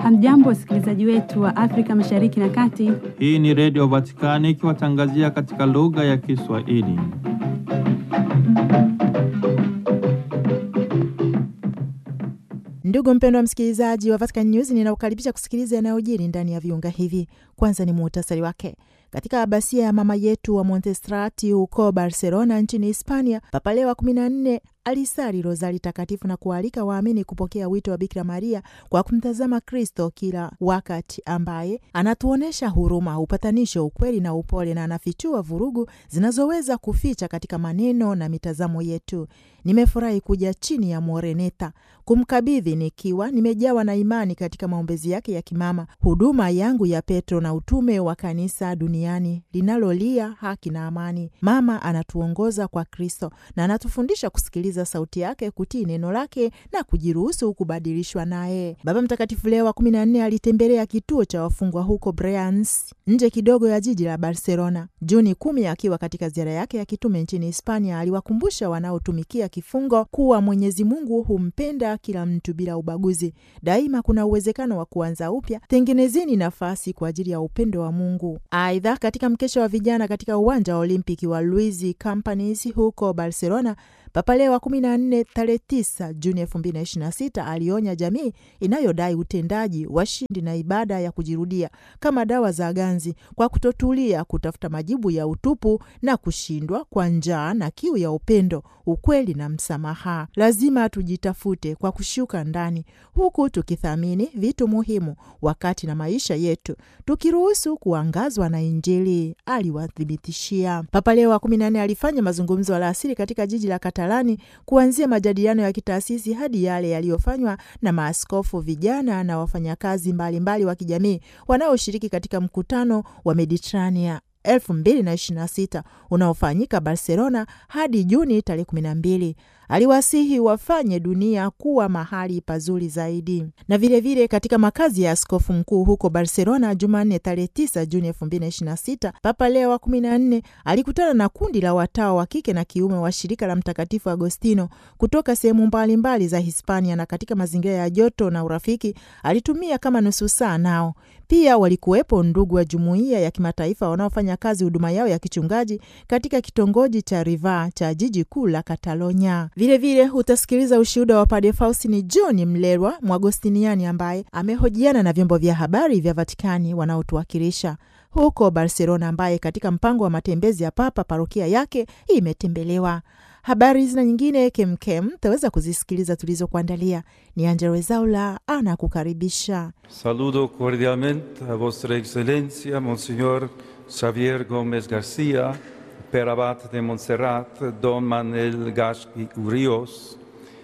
Hamjambo, wasikilizaji wetu wa Afrika Mashariki na Kati. Hii ni Redio Vatikani ikiwatangazia katika lugha ya Kiswahili. Ndugu mpendwa msikilizaji wa Vatican News, ninaukaribisha kusikiliza yanayojiri ndani ya viunga hivi. Kwanza ni muhtasari wake. Katika abasia ya mama yetu wa Montestrati huko Barcelona nchini Hispania, Papa Leo wa kumi na nne alisali rozari takatifu na kualika waamini kupokea wito wa Bikira Maria kwa kumtazama Kristo kila wakati, ambaye anatuonyesha huruma, upatanisho, ukweli na upole, na anafichua vurugu zinazoweza kuficha katika maneno na mitazamo yetu. Nimefurahi kuja chini ya Moreneta kumkabidhi nikiwa nimejawa na imani katika maombezi yake ya kimama, huduma yangu ya Petro na utume wa kanisa duniani linalolia haki na amani. Mama anatuongoza kwa Kristo na anatufundisha kusikiliza sauti yake, kutii neno lake na kujiruhusu kubadilishwa naye. Baba Mtakatifu Leo wa kumi na nne alitembelea kituo cha wafungwa huko Breans, nje kidogo ya jiji la Barcelona, Juni kumi. Akiwa katika ziara yake ya kitume nchini Hispania, aliwakumbusha wanaotumikia kifungo kuwa Mwenyezi Mungu humpenda kila mtu bila ubaguzi. Daima kuna uwezekano wa kuanza upya. Tengenezeni nafasi kwa ajili ya upendo wa Mungu. Aidha, katika mkesha wa vijana katika uwanja wa Olimpiki wa Luis Campanis huko Barcelona, Papa Leo wa kumi na nne tarehe tisa Juni elfu mbili na ishirini na sita alionya jamii inayodai utendaji washindi na ibada ya kujirudia kama dawa za ganzi kwa kutotulia kutafuta majibu ya utupu na kushindwa kwa njaa na kiu ya upendo, ukweli na msamaha. Lazima tujitafute kwa kushuka ndani, huku tukithamini vitu muhimu wakati na maisha yetu, tukiruhusu kuangazwa na Injili, aliwathibitishia. Papa Leo wa kumi na nne alifanya mazungumzo alasiri katika jiji la Katalani, kuanzia majadiliano ya kitaasisi hadi yale yaliyofanywa na maaskofu, vijana na wafanyakazi mbalimbali wa kijamii wanaoshiriki katika mkutano wa Mediterania 2026 unaofanyika Barcelona hadi Juni tarehe 12. Aliwasihi wafanye dunia kuwa mahali pazuri zaidi. Na vilevile vile katika makazi ya askofu mkuu huko Barcelona Jumanne tarehe 9 Juni 2026, Papa Leo wa 14 alikutana na kundi la watawa wa kike na kiume wa shirika la Mtakatifu Agostino kutoka sehemu mbalimbali za Hispania, na katika mazingira ya joto na urafiki alitumia kama nusu saa nao. Pia walikuwepo ndugu wa jumuiya ya kimataifa wanaofanya kazi huduma yao ya kichungaji katika kitongoji cha Riva cha jiji kuu la Katalonia. Vilevile utasikiliza ushuhuda wa Padre Faustini John Mlelwa Mwagostiniani ambaye amehojiana na vyombo vya habari vya Vatikani wanaotuwakilisha huko Barcelona, ambaye katika mpango wa matembezi ya Papa parokia yake imetembelewa. Habari hizi na nyingine kemkem taweza kuzisikiliza tulizokuandalia. Ni Angela Wezaula anakukaribisha. Saludo cordialmente a vostra excellencia Monsignor Xavier Gomez Garcia, per abate de Montserrat, Don Manuel Gasqui Urios,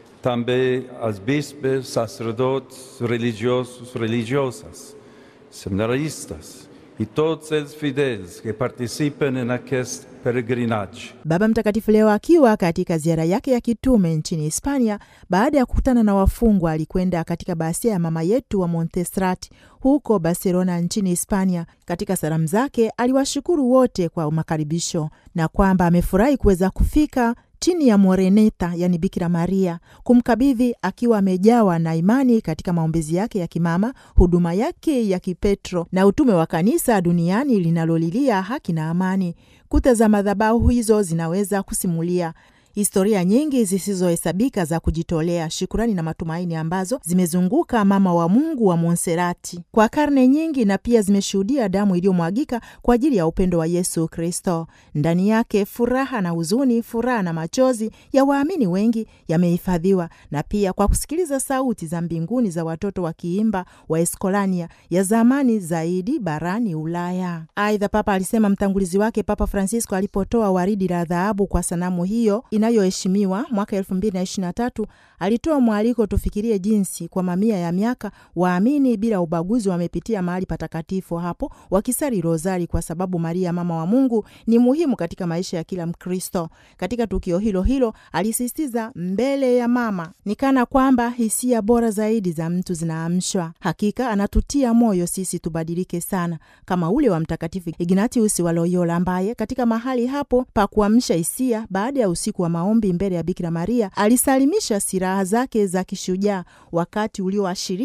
també als bispes, sacerdots, religiosos, religiosas, seminaristas e todos os fideis que participem en aquest peregrinage. Baba Mtakatifu leo akiwa katika ziara yake ya kitume nchini Hispania, baada ya kukutana na wafungwa, alikwenda katika basia ya mama yetu wa Montserrat huko Barcelona nchini Hispania. Katika salamu zake aliwashukuru wote kwa makaribisho na kwamba amefurahi kuweza kufika chini ya Moreneta, yani Bikira Maria, kumkabidhi akiwa amejawa na imani katika maombezi yake ya kimama, huduma yake ya kipetro na utume wa kanisa duniani linalolilia haki na amani. Kuta za madhabahu hizo zinaweza kusimulia historia nyingi zisizohesabika za kujitolea, shukurani na matumaini ambazo zimezunguka mama wa Mungu wa Monserati kwa karne nyingi, na pia zimeshuhudia damu iliyomwagika kwa ajili ya upendo wa Yesu Kristo. Ndani yake furaha na huzuni, furaha na machozi ya waamini wengi yamehifadhiwa, na pia kwa kusikiliza sauti za mbinguni za watoto wakiimba wa Eskolania ya zamani zaidi barani Ulaya. Aidha, Papa alisema mtangulizi wake Papa Francisco alipotoa waridi la dhahabu kwa sanamu hiyo inayoheshimiwa mwaka elfu mbili na ishirini na tatu alitoa mwaliko tufikirie jinsi kwa mamia ya miaka waamini bila ubaguzi wamepitia mahali patakatifu hapo wakisali rozari, kwa sababu Maria mama wa Mungu ni muhimu katika maisha ya kila Mkristo. Katika tukio hilo hilo alisisitiza, mbele ya mama ni kana kwamba hisia bora zaidi za mtu zinaamshwa. Hakika anatutia moyo sisi tubadilike sana, kama ule wa Mtakatifu Ignatius wa Loyola ambaye katika mahali hapo pa kuamsha hisia baada ya usiku wa maombi mbele ya Bikira Maria alisalimisha silaha zake za kishujaa, wakati ulioashiria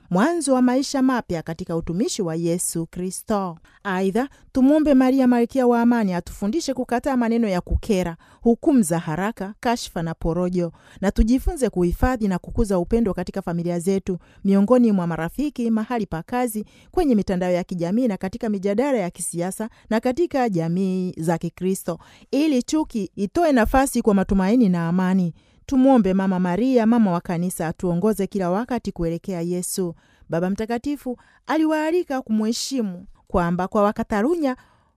mwanzo wa maisha mapya katika utumishi wa Yesu Kristo. Aidha, tumwombe Maria malkia wa amani atufundishe kukataa maneno ya kukera, hukumu za haraka, kashfa na porojo, na tujifunze kuhifadhi na kukuza upendo katika familia zetu, miongoni mwa marafiki, mahali pa kazi, kwenye mitandao ya kijamii na katika mijadala ya kisiasa na katika jamii za Kikristo, ili chuki itoe nafasi kwa matumaini na amani. Tumwombe Mama Maria, mama wa Kanisa, atuongoze kila wakati kuelekea Yesu. Baba Mtakatifu aliwaalika kumheshimu kwamba kwa Wakatalunya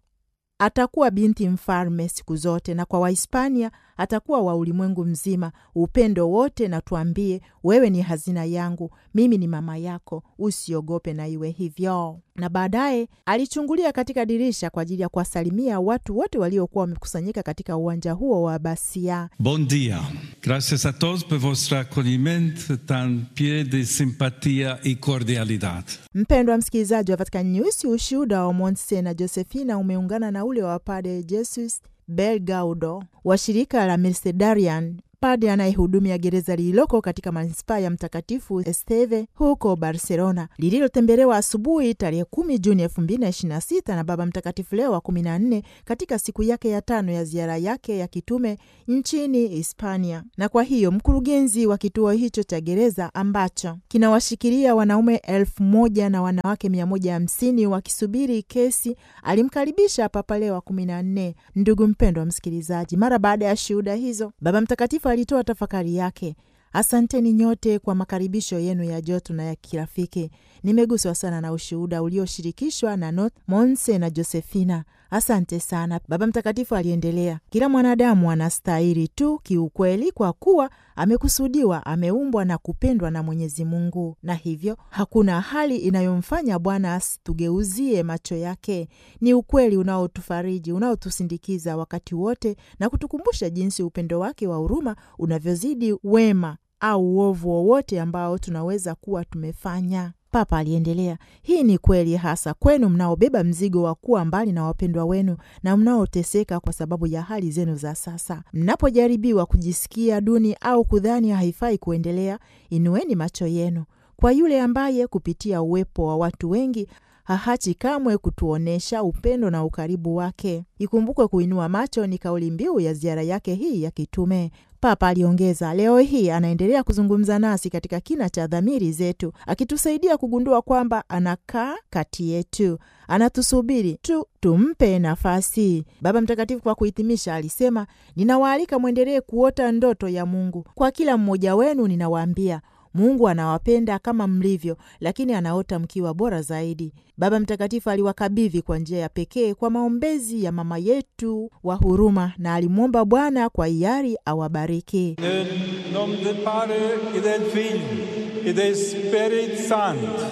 atakuwa binti mfalme siku zote, na kwa Wahispania atakuwa wa ulimwengu mzima. Upendo wote, na tuambie, wewe ni hazina yangu, mimi ni mama yako, usiogope, na iwe hivyo. Na baadaye alichungulia katika dirisha kwa ajili ya kuwasalimia watu wote waliokuwa wamekusanyika katika uwanja huo wa Basia. Bon dia. Gracias a todos por vuestro acogimiento tan plein de simpatía y cordialidad. Mpendwa msikilizaji wa Vatican News, ushuhuda wa Monse na Josefina umeungana na ule wa Padre Jesus Belgaudo wa shirika la Mercedarian, padre anayehudumia gereza lililoko katika manispaa ya Mtakatifu Esteve huko Barcelona, lililotembelewa asubuhi tarehe kumi Juni elfu mbili na ishirini na sita na Baba Mtakatifu Leo wa kumi na nne katika siku yake ya tano ya ziara yake ya kitume nchini Hispania. Na kwa hiyo mkurugenzi wa kituo hicho cha gereza ambacho kinawashikilia wanaume elfu moja na wanawake mia moja hamsini wakisubiri kesi alimkaribisha Papa Leo wa kumi na nne. Ndugu mpendwa msikilizaji, mara baada ya shuhuda hizo, Baba Mtakatifu alitoa tafakari yake. Asanteni nyote kwa makaribisho yenu ya joto na ya kirafiki. Nimeguswa sana na ushuhuda ulioshirikishwa na Not Monse na Josefina. Asante sana. Baba Mtakatifu aliendelea, kila mwanadamu anastahili tu kiukweli, kwa kuwa amekusudiwa, ameumbwa na kupendwa na Mwenyezi Mungu, na hivyo hakuna hali inayomfanya Bwana asitugeuzie macho yake. Ni ukweli unaotufariji, unaotusindikiza wakati wote na kutukumbusha jinsi upendo wake wa huruma unavyozidi wema au uovu wowote ambao tunaweza kuwa tumefanya. Papa aliendelea, hii ni kweli hasa kwenu mnaobeba mzigo wa kuwa mbali na wapendwa wenu na mnaoteseka kwa sababu ya hali zenu za sasa. Mnapojaribiwa kujisikia duni au kudhani haifai kuendelea, inueni macho yenu kwa yule ambaye kupitia uwepo wa watu wengi hahachi kamwe kutuonyesha upendo na ukaribu wake. Ikumbukwe, kuinua macho ni kauli mbiu ya ziara yake hii ya kitume. Papa aliongeza, leo hii anaendelea kuzungumza nasi katika kina cha dhamiri zetu, akitusaidia kugundua kwamba anakaa kati yetu, anatusubiri tu tumpe nafasi. Baba Mtakatifu kwa kuhitimisha alisema, ninawaalika mwendelee kuota ndoto ya Mungu. Kwa kila mmoja wenu ninawaambia Mungu anawapenda kama mlivyo, lakini anaota mkiwa bora zaidi. Baba Mtakatifu aliwakabidhi kwa njia ya pekee kwa maombezi ya mama yetu wa huruma, na alimwomba Bwana kwa hiari awabariki. Nel nome del Padre e del Figlio e del Spirito Santo.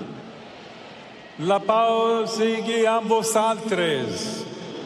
La pau sigui a vosaltres.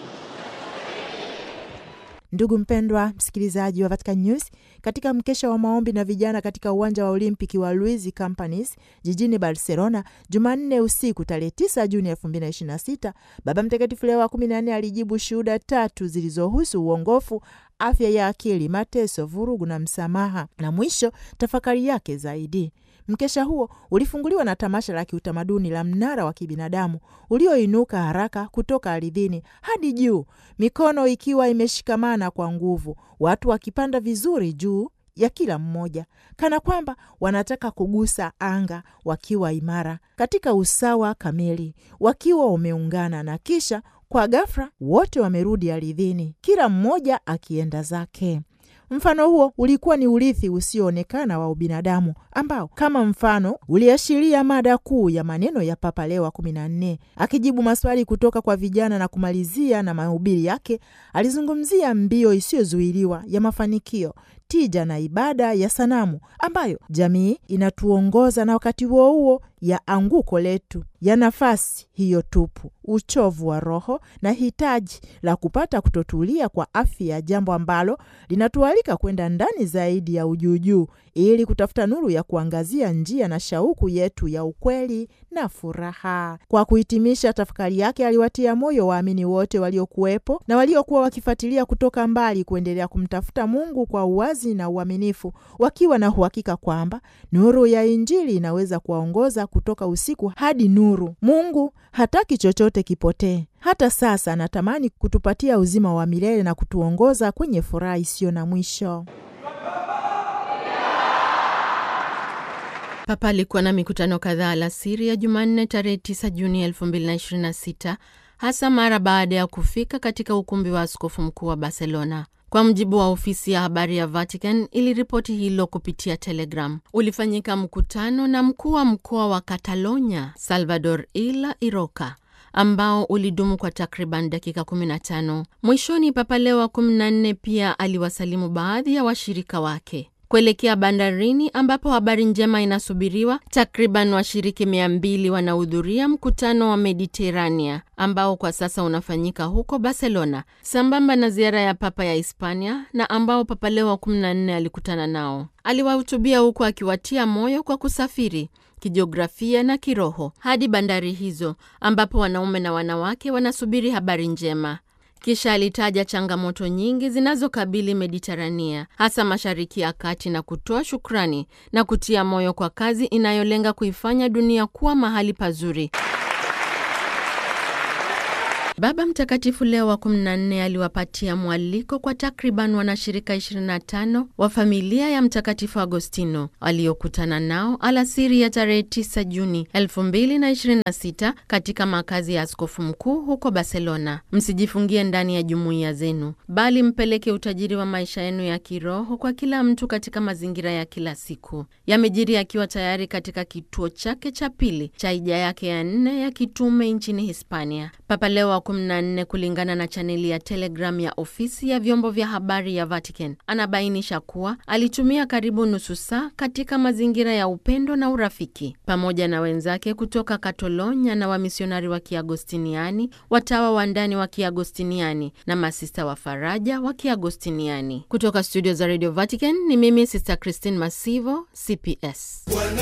Ndugu mpendwa msikilizaji wa Vatican News, katika mkesha wa maombi na vijana katika uwanja wa Olimpiki wa Luiz Campanis jijini Barcelona Jumanne usiku tarehe 9 Juni 2026, Baba Mtakatifu Leo wa 14 alijibu shuhuda tatu zilizohusu uongofu, afya ya akili, mateso, vurugu na msamaha, na mwisho tafakari yake zaidi. Mkesha huo ulifunguliwa na tamasha la kiutamaduni la mnara wa kibinadamu ulioinuka haraka kutoka ardhini hadi juu, mikono ikiwa imeshikamana kwa nguvu, watu wakipanda vizuri juu ya kila mmoja, kana kwamba wanataka kugusa anga, wakiwa imara katika usawa kamili, wakiwa wameungana, na kisha kwa ghafla wote wamerudi ardhini, kila mmoja akienda zake. Mfano huo ulikuwa ni urithi usioonekana wa ubinadamu ambao kama mfano uliashiria mada kuu ya maneno ya Papa Leo wa kumi na nne. Akijibu maswali kutoka kwa vijana na kumalizia na mahubiri yake, alizungumzia mbio isiyozuiliwa ya mafanikio, tija na ibada ya sanamu ambayo jamii inatuongoza, na wakati huo huo ya anguko letu ya nafasi hiyo tupu, uchovu wa roho na hitaji la kupata kutotulia kwa afya, jambo ambalo linatualika kwenda ndani zaidi ya ujuujuu ili kutafuta nuru ya kuangazia njia na shauku yetu ya ukweli na furaha. Kwa kuhitimisha tafakari yake, aliwatia moyo waamini wote waliokuwepo na waliokuwa wakifuatilia kutoka mbali kuendelea kumtafuta Mungu kwa uwazi uwazi na uaminifu, wakiwa na uhakika kwamba nuru ya Injili inaweza kuwaongoza kutoka usiku hadi nuru. Mungu hataki chochote kipotee. Hata sasa anatamani kutupatia uzima wa milele na kutuongoza kwenye furaha isiyo na mwisho. Papa alikuwa na mikutano kadhaa alasiri ya Jumanne tarehe 9 Juni 2026 hasa mara baada ya kufika katika ukumbi wa askofu mkuu wa Barcelona. Kwa mujibu wa ofisi ya habari ya Vatican iliripoti hilo kupitia Telegram. Ulifanyika mkutano na mkuu wa mkoa wa Catalonia Salvador Illa Iroka ambao ulidumu kwa takriban dakika 15. Mwishoni, Papa Leo wa 14 pia aliwasalimu baadhi ya washirika wake kuelekea bandarini ambapo habari njema inasubiriwa. Takriban washiriki mia mbili wanahudhuria mkutano wa Mediterania ambao kwa sasa unafanyika huko Barcelona, sambamba na ziara ya papa ya Hispania na ambao Papa Leo wa 14 alikutana nao. Aliwahutubia huku akiwatia moyo kwa kusafiri kijiografia na kiroho hadi bandari hizo ambapo wanaume na wanawake wanasubiri habari njema. Kisha alitaja changamoto nyingi zinazokabili Mediterania, hasa Mashariki ya Kati, na kutoa shukrani na kutia moyo kwa kazi inayolenga kuifanya dunia kuwa mahali pazuri. Baba Mtakatifu Leo wa 14 aliwapatia mwaliko kwa takriban wanashirika 25 wa familia ya Mtakatifu Agostino waliokutana nao alasiri ya tarehe 9 Juni 2026 katika makazi ya askofu mkuu huko Barcelona. Msijifungie ndani ya jumuiya zenu, bali mpeleke utajiri wa maisha yenu ya kiroho kwa kila mtu katika mazingira ya kila siku. Yamejiri akiwa tayari katika kituo chake cha pili cha hija yake ya nne ya kitume nchini Hispania. Papa Leo wa 14 kulingana na chaneli ya Telegram ya ofisi ya vyombo vya habari ya Vatican anabainisha kuwa alitumia karibu nusu saa katika mazingira ya upendo na urafiki pamoja na wenzake kutoka Katalonia na wamisionari wa Kiagostiniani, watawa wa ndani wa Kiagostiniani na masista wa faraja wa Kiagostiniani. Kutoka studio za Radio Vatican ni mimi Sister Christine Masivo, CPS.